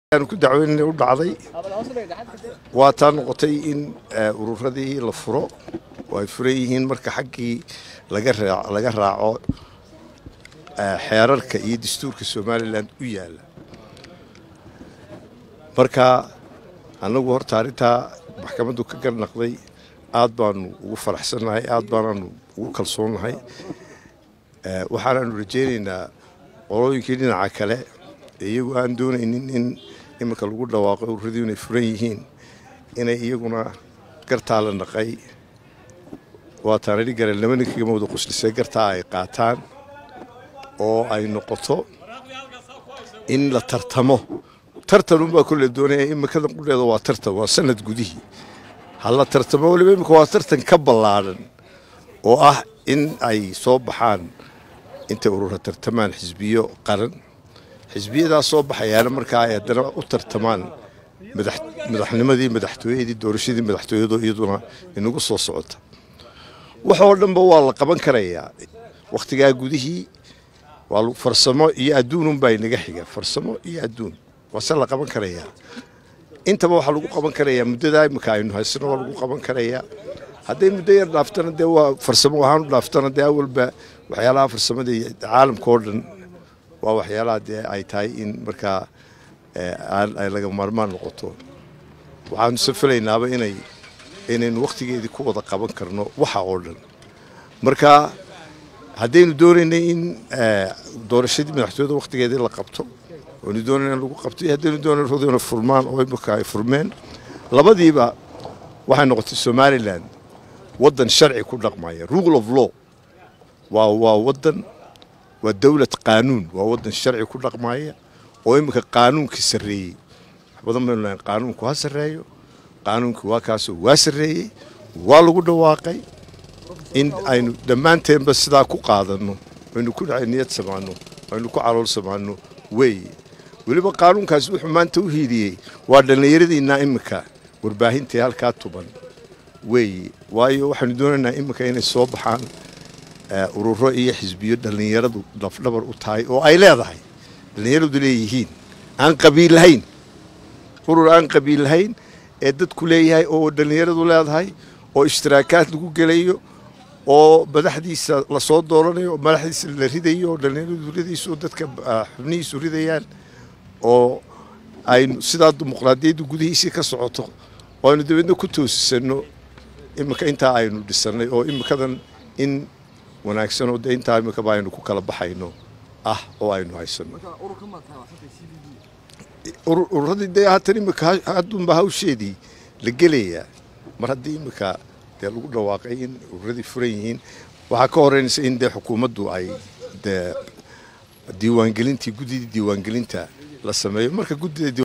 ku dacweynana u dhacday waa taa noqotay in ururadii la furo oo ay furan yihiin marka xaggii laga raaco xeerarka iyo dastuurka somalilan u yaala marka annagu horta arrintaa maxkamaddu ka garnaqday aad baanu ugu faraxsannahay aad baanaanu ugu kalsoonnahay waxaanaanu rajaynaynaa qolooyinkii dhinaca kale iyagu aan doonaynin in iminka lagu dhawaaqo ururadii inay furan yihiin inay iyaguna gartaa la naqay waataan idhi garan laba ninkaga wada quslisay gartaa ay qaataan oo ay noqoto in la tartamo tartan unbaa kolle doonaya imikadan qudheeda waa tartan waa sanad gudihii ha la tartamo waliba imika waa tartan ka ballaadhan oo ah in ay soo baxaan intay urura tartamaan xisbiyo qaran xisbiyadaas soo baxayaana markaa ay haddana u tartamaan madaxnimadii madaxtooyadii doorashadii madaxtooyadoo iyaduna inagu soo socota waxoo dhanba waa la qaban karayaa wakhtigaa gudihii waa farsamo iyo adduununbaa inaga xiga farsamo iyo adduun waase la qaban karayaa intaba waxaa lagu qaban karayaa muddadaa imika aynu haysano waa lagu qaban karayaa hadday muddo yar dhaaftana dee waa farsamo ahaan u dhaaftana dee awalba waxyaalaha farsamada iyo caalamka oo dhan waa waxyaalaha dee ay tahay in markaa ay laga maarmaan noqoto waxaanu safaleynaaba inay inaynu wakhtigeedii ku wada qaban karno waxa oo dhan marka haddaynu doonaynay in doorashadii madaxtooyada wakhtigeedii la qabto waynu doonayna in lagu qabto iyo haddaynu doonayna rodona furmaan oo imika ay furmeen labadiiba waxay noqotay somalilan waddan sharci ku dhaqmaya rule of law waa waa waddan waa dowlad qaanuun waa waddan sharci ku dhaqmaya oo iminka qaanuunkii sarreeyey badan baynu lahayn qaanuunku ha sarreeyo qaanuunkii waa kaasoo waa sarreeyey waa lagu dhawaaqay in aynu dhammaanteenba sidaa ku qaadanno aynu ku niyad samaanno aynu ku calool samaanno weeye weliba qaanuunkaasi wuxuu maanta u hiiliyey waa dhallinyaradiinna iminka warbaahintii halkaa tuban weeye waayo waxaanu doonaynaa iminka inay soo baxaan ururo iyo xisbiyo dhallinyaradu lafdhabar u tahay oo ay leedahay dhallinyaradu leeyihiin aan qabiil lahayn urur aan qabiil lahayn ee dadku leeyahay oo dhallinyaradu leedahay oo ishtiraakaad lagu gelayo oo madaxdiisa lasoo dooranayo oo madaxdiisa la ridayo oo dhallinyaradu ridayso oo dadka xubnihiisu ridayaan oo aynu sidaa dimuqraadiyadda gudihiisii ka socoto oo aynu dabeedna ku toosisanno iminka intaa aynu dhisannay oo imikadan in wanaagsan oo dee intaa imikaba aynu ku kala baxayno ah oo aynu haysanno ururadii dee haatan imika haddunba hawsheedii la gelayaa mar haddii imika dee lagu dhawaaqay in ururadii furan yihiin waxaa ka horeynaysa in dee xukuumaddu ay dee diiwaangelintii guddidii diiwaangelinta la sameeyo marka guddida